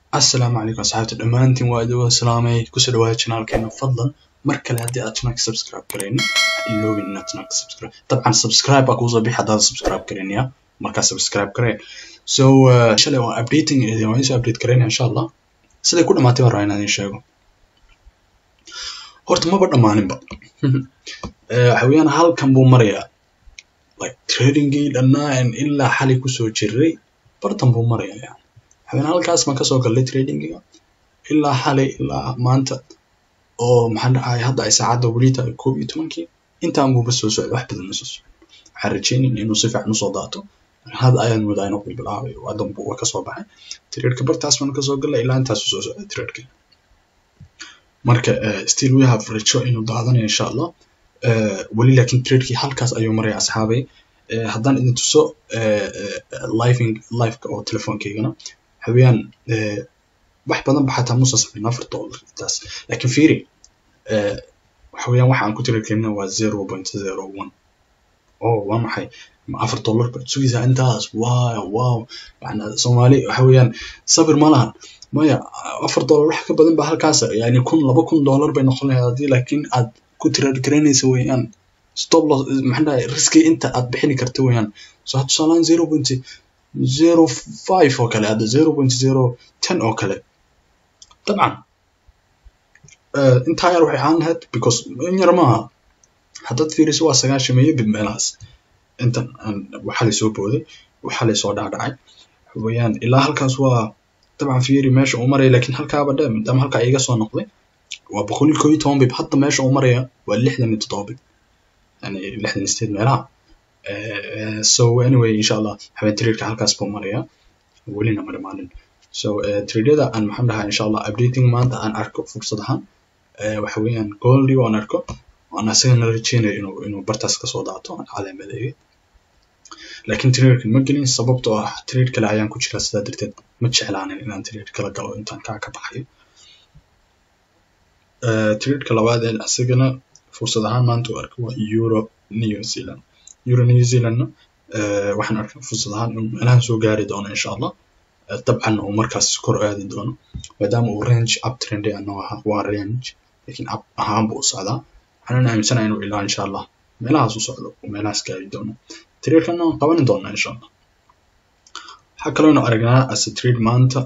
asalaamu calaykum asxaabta dhammaantiin waa idin wada salaamay kusoo dhawaada janaalkeena fadlan mar kale haddii aad channelka subscribe garaynin ha iloobin inaad channelka subscribe dabcan subscribe baa kuusoo bixi haddaad subscribe garaynaya markaa subscribe garee so uh, shalay waan updating idin waan isoo update garaynaya insha allah siday ku dhamaatay baan rabaa inaan idin sheego horta maba dhammaaninba waxa weeyaan halkan buu marayaa like tradingii dhannaan ilaa xalay kusoo jiray bartan buu marayaa yani waxaweyaan halkaas baan kasoo galnay tradingiga ilaa xalay ilaa maanta oo maxaan dhahay hadda ay saacadda weli tahay koob iyo tobankii intaan buuba soo socday wax badan ma soo socday waxaan rajaynayn inuu si fiican usoo daato hadda ayaan moodaa inuu bilbilaabay haddan buu kasoo baxay tradeka bartaas baan kasoo galnay ilaa intaas soo socday tradeka marka still we have rajo inuu daadanayo insha allah weli laakiin tradekii halkaas ayuu maraya asxaabay haddaan idin tuso living liveka oo telefoonkaygana waxaweyaan wax badan ba xataa musa samayn afar dollar intaas laakiin fiiri waxaweyaan waxa aan ku tiri karina waa zero point zero one oh waa maxay afar dollar baad sugaysaa intaas wow wow yani soomaali waxa weeyaan sabir ma laha maya afar dollar wax ka badan ba halkaas yani kun laba kun dollar bay noqon lahayd haddii laakiin aad ku tirar garanaysa weeyaan stop loss maxaa dhahay riski inta aad bixini karta weeyaan so had tusaalaan zero point zero five oo kale hadda zero point zero ten oo kale dabcan intaa yar waxay ahaan lahayd because in yar maaha haddaad fiiriso waa sagaashameeyo bib meelahaas intan waxalay soo booday waxalay soo dhacdhacay weeyaan ilaa halkaas waa dabcan fiiri meesha uu maraya laakiin halkaaba dhe maadaama halkaa iga soo noqday waa boqol iyo koob iyo toban bib hadda meesha uu maraya waa lixdan iyo toddoba bib yani lixdan iyo sideed meelaha so anyway insha allah habeen traderka halkaas buu maraya welina ma dhamaanin so tradyada aan maxaan dhahaa insha allah updating maanta aan arko fursad ahaan waxa weeyaan goldi aan arko aan asagana rajeynayo inuu inuu bartaas kasoo daato aan calaamadeeyay laakiin traderka ma gelin sababtoo ah trade kale ayaan ku jiraa sidaa darteed ma jeclaanin inaan trade kala galo intaan kaa ka baxayo tradeka labaad ee asagana fursad ahaan maanta u arko waa euro new zealand euro new zealandna waxaan arkay fursad ahaan inuu meelahan soo gaari doono insha allah dabcan uu markaas kor aadi doono maadaama uu range up trend ano ahaa waa range laakiin up ahaan buu u socdaa waxaanan aaminsanahay inuu ilaa insha allah meelahaas u socdo uu meelahaas gaari doono tradekana waan qabanin doonaa insha allah waxaa kaloo inu aragnaa as a trade maanta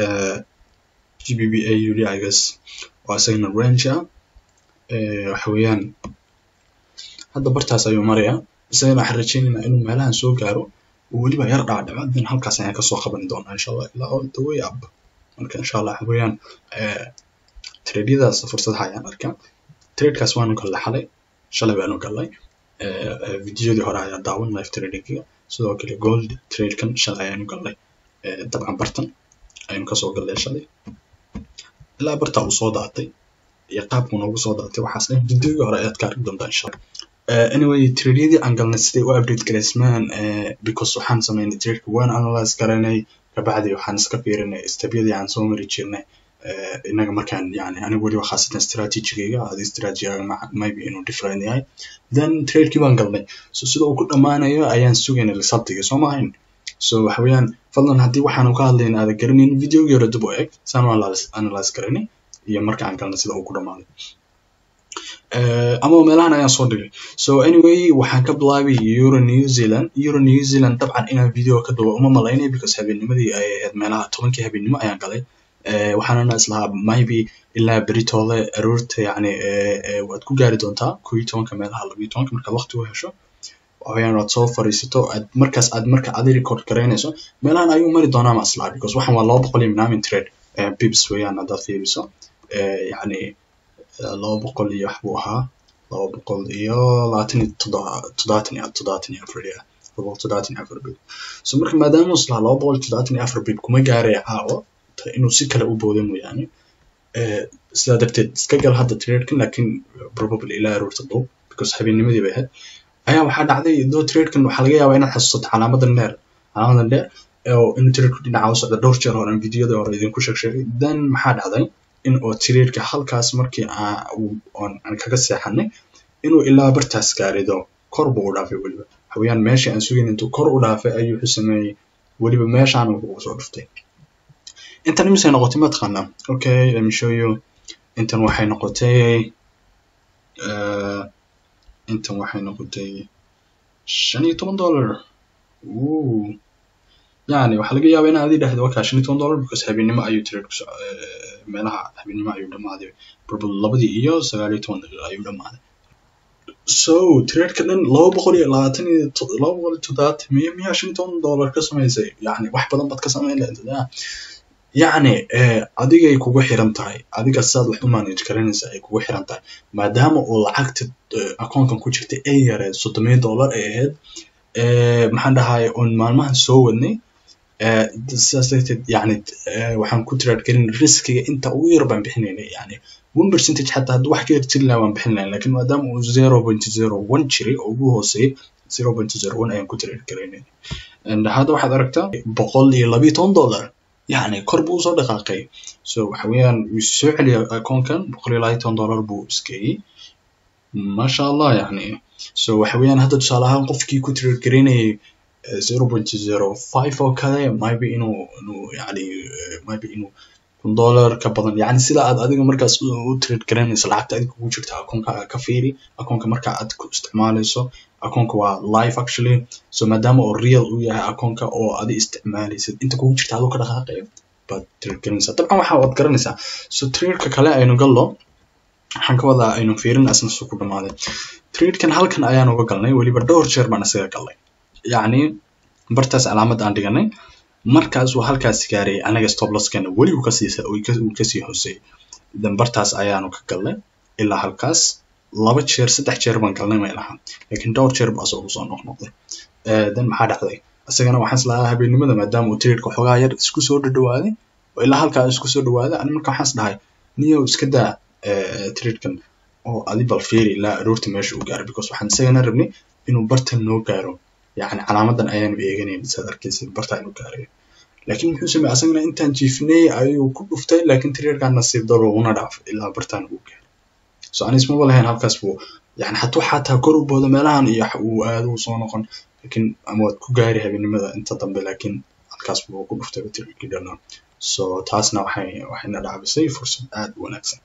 gbba uli igas oo isagana range ah waxa weeyaan hadda bartaas ayuu marayaa isagana waxaan rajaynaynaa inuu meelahan soo gaaro oo weliba yar dhaadhacadin halkaas ayaan kasoo qaban doonaa insha allah ilaa all the way up marka insha allah waxa weeyaan tradyadaas fursadaha ayaan arkaa tradekaas waanu gallay xalay shalay baanu gallay videodii hore ayaa daawan live tradingiga sidoo kale gold tradekan shalay ayaanu gallay dabcan bartan ayanu kasoo gallay shalay ilaa bartaa uu soo daatay iyo qaabku noogu soo daatay waxaas dhan videogii hore ayaad ka arki doontaa insha allah anyway tradyadii aan galnay siday u update garaysmaan because waxaan sameynay tradeka waan analyze garanay kabacdi waxaan iska fiirinay stebyadii aan soo mari jirnay inaga markaan yani anigu weliba khaasatan strategigayga adi strategigaga maybe inuu different yahay then tradekii baan galnay so sida uu ku dhammaanayo ayaan sugaynay resultiga soo maahayn so waxa weeyaan fadlan haddii waxaanu ka hadlayna aada garanayn videogii hore dib u eg saan analyze garanay iyo marka aan galnay sida uu ku dhammaaday ama meelahan ayaan soo dhigay so anyway waxaan ka bilaabay euro new zealand euro new zealand dabcan inaan video ka dubo uma malaynay because habeennimadii ay ahayd meelaha tobankii habeennimo ayaan galay waxaanana islahaa maybe ilaa beritoole aroorta yani waad ku gaari doontaa koo iyo tobanka meelaha labiyo tobanka markaad waqti u hesho waxaweyaan waad soo fariisato aad markaas aad marka adi record garaynayso meelahan ayuu mari doonaa ma islaha because waxan waa laba boqol iyo minaamin trade bibs weeyaan haddaad fiiriso yani laba boqol iyo wax buu ahaa laba boqol iyo labaatan iyo toddobaatan iyo toddobaatan iyo afar ya laba boqol toddobaatan iyo afar bib so marka maadaama islaha laba boqol iyo toddobaatan iyo afar bib kuma gaaraya caawo inuu si kale u boodo mooyaane sidaa darteed iska gal hadda tradekan lakin probably ilaa aroorta dhow because habeennimadii bay ahayd ayaa waxaa dhacday doo tradekan waxaa laga yaabaa inaad xasuusato calaamadan dheer calaamadan dheer oo inuu tradeku dhinaca u socda dhowr jeer horen videoda hore idinku sheeg sheegay then maxaa dhacday in oo tradeka halkaas markii aan kaga seexanay inuu ilaa bartaas gaarido kor buu u dhaafay weliba haweyaan meeshii aan sugayn intuu kor u dhaafay ayuu wuxuu sameeyey weliba meeshaan wuxuu soo dhuftay intan imisay noqotay ma taqaanaa okay let me show you intan waxay noqotay uh, intan waxay noqotay shan iyo toban dollar Ooh. yani waxaa laga yaabaa inaad adi dhahdo wakaa shan iyo toban dollar because habeenimo ayuu trade ku soc- eh, meelaha habeenimo ayuu dhamaaday probably labadii iyo sagaal iyo toban daqiiqo ayuu dhamaaday so tradeka dhan laba boqol iyo labaatan iyo to- laba boqol iyo toddobaatan miya miyaa shan iyo toban dollar ka samaysay yani wax badan baad ka samayn lahayd ah. yacni eh, adigay kugu xiran tahay adiga sidaad wax u manage garanaysa ay kugu xiran tahay maadaama uu lacagta eh, akoonkan ku jirta ay yareed soddomiya dollar ay ahayd eh, maxaan dhahay oon maalmahan soo wadnay eh, sidaas darteed yani eh, waxaan ku trade garin riskiga inta ugu yar baan bixinaynay yani one percentage xataa haddii wax ka yar jiri lahaa waan bixin lahayn lakin maadaama uu zero point zero one jiray oo ugu hooseeyay zero point zero one ayaan ku trade garaynay and hadda waxaad aragtaa boqol iyo labiyo toban dollar yani kor buu usoo dhaqaaqay so waxa weeyaan wuu soo celiya akoonkan boqol iyo labayo toban dollar buu iskeeyey masha allah yani so waxa weeyaan hadda tusaale ahaan qofkii ku trade garaynayay zero point zero five oo kale maybe inuu inuu yani eh, maybe inuu kun dollar ka badan yani sida aad adiga markaas u u trade garanayso lacagta adiga kugu jirta akoonka ka fiiri akoonka marka aad ku isticmaalayso akoonka waa live actually so maadaama oo real uu yahay akoonka oo adi isticmaalaysid inta kugu jirta adoo ka dhaqaaqayo baad trade garanaysaa dabcan waxa waad garanaysaa so tradeka kale aynu gallo waxaan ka wadaa aynu fiirin asna suu ku dhamaaday tradekan halkan ayaan uga galnay weliba dhowr jeer baan isaga galnay yacni bartaas calaamad aan dhiganay markaas uu halkaas gaaray anaga stop losskeena weli uu kasii uu ka- uu kasii hooseeyay then bartaas ayaanu ka galnay ilaa halkaas laba jeer saddex jeer baan galnay may laha laakiin dhowr jeer baa asoo soo noqnoqday Eh, then maxaa dhacday isagana waxaan islahaa habeenimada maadaama uu tradeka xoogaa yar isku soo dhadhawaaday oo ilaa halkaa isku soo dhawaaday ani marka waxaan is dhahay niyow iska daa eh, tradekan oo adi bal fiiri ilaa aroorta meesha uu gaaray because waxaan isagana rabnay inuu bartan noo gaaro yacni calaamadan ayaanu eeganayn saad arkaysid bartaa inuu gaarayo laakiin muxuu sameeyey asagana intaan jiifnay ayuu ku dhuftay laakiin tradekan nasiib daro una dhaaf ilaa bartaan uu gaaray so anis maba lahayn halkaas buu yani hatuu xataa kor u boodo meelahan iyo wax uu aado uu soo noqon laakiin ama waad ku gaari habeenimada inta dambe laakiin halkaas buu ku dhuftay tradekii dhanaa so taasna waxay waxayna dhaabisay fursad aad u wanaagsan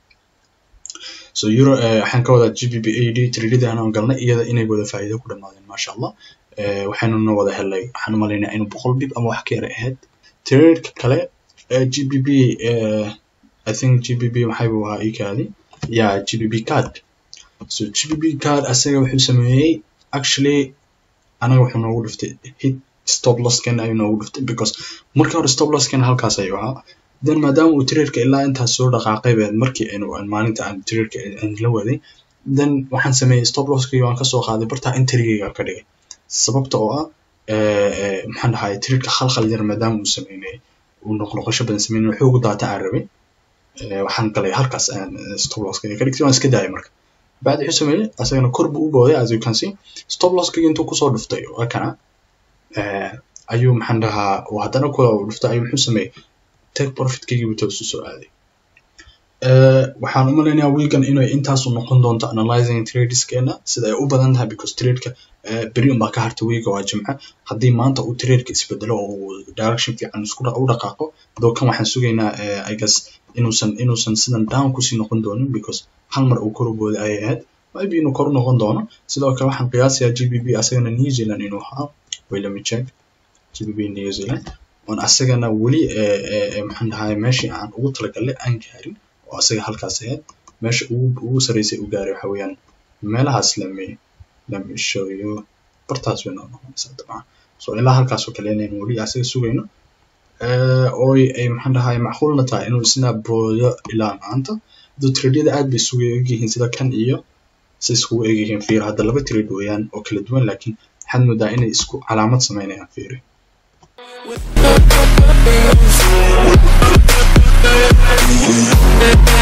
so euro eh, waxaan ka wadaa gbp ad tradadaan aan galnay iyada inay wada faa'iido ku dhamaadeen maasha allah Eh, waxaanuna wada helay waxaan u malaynaya inuu boqol bib ama wax ka yara ahayd tradeka kale eh, gbp eh, i think gbp maxay buu ahaa ikaadi ya gbp card so gbp card asaga wuxuu sameeyey actually anaga wuxuu noogu dhuftay hit stop lossken ayuu noogu dhuftay because markii hore stop lossken halkaas ayuu ahaa then maadaama uu tradeka ilaa intaas soo dhaqaaqay been markii aynu aan maalinta aan tradeka aan la waday then waxaan sameeyey stop losskii waan kasoo qaaday bartaa intrigayga ka dhigay sababta oo ah eh, eh, maxaan dhahay tradeka khalkhal yar maadaama uu sameynay uu noqnoqosho badan sameynay xoogu daata aan rabay eh, waxaan galay halkaas aan eh, stop losskayga ka dhigtay waan iska daayay marka bacdi wuxuu sameeyey asagana kor buu u booday as you can see stop losskayga intuu kusoo dhuftay waa kana eh, ayuu maxaan dhahaa uu haddana kula uu dhuftay ayuu muxuu sameeyey take profitkaygii buu toos usoo aaday Eh, waxaan u malaynayaa weegan inay intaasu noqon doonto analyzing tradeskeena sida ay u badan tahay because tradeka eh, beri unbaa ka harta weega waa jimce haddii maanta uu tradeka isbedelo oo uu direction fiican isku dha- u dhaqaaqo doo kan waxaan sugaynaa eh, i guess inuusan inuusan sidan down kusii noqon doonin because hal mar uu kor u booday ayay ahayd maybe inuu kor u noqon doono sidoo kale waxaan qiyaasayaa gbp asagana new zealand inuu ahaa wait let me check gbp new zealand oon asagana weli eh, eh, eh, maxaan dhahay meeshii aan ugu talagalay aan gaarin oo asaga halkaas ahayd meesha ugu ugu sarreysay uu gaaray waxa weeyaan meelahaas lame lame show you bartaas way noo noqonaysaa dabcan so ilaa halkaas oo kale inaynu weli asaga sugayno eh, oo ay maxaan dhahay macquulna tahay inuu isna booyo ilaa maanta dad tradyada aad bay isugu egyihiin sida kan iyo si iskugu egyihiin fiir hadda laba trade weeyaan oo kala duwan laakiin waxaad moodaa inay isku calaamad sameynayaan fiiri With